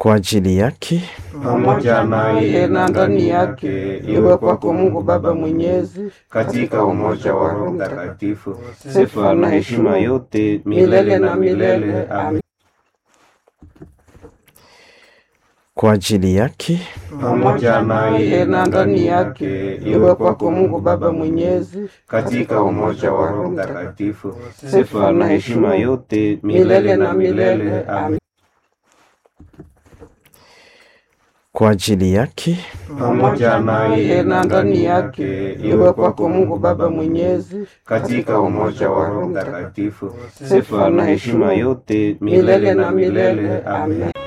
kwa ajili yake pamoja naye na ndani yake, iwe kwako Mungu Baba Mwenyezi, katika umoja wa Roho Mtakatifu, sifa na heshima yote milele na milele. Amen. kwa ajili yake Pamoja naye na ndani yake, iwe kwako Mungu Baba Mwenyezi, katika umoja wa Roho Mtakatifu, sifa na heshima yote milele na milele. Amen. kwa ajili yake pamoja naye na ndani yake, iwe kwako Mungu Baba Mwenyezi, katika umoja wa Roho Mtakatifu, sifa na heshima yote milele na milele. Amen.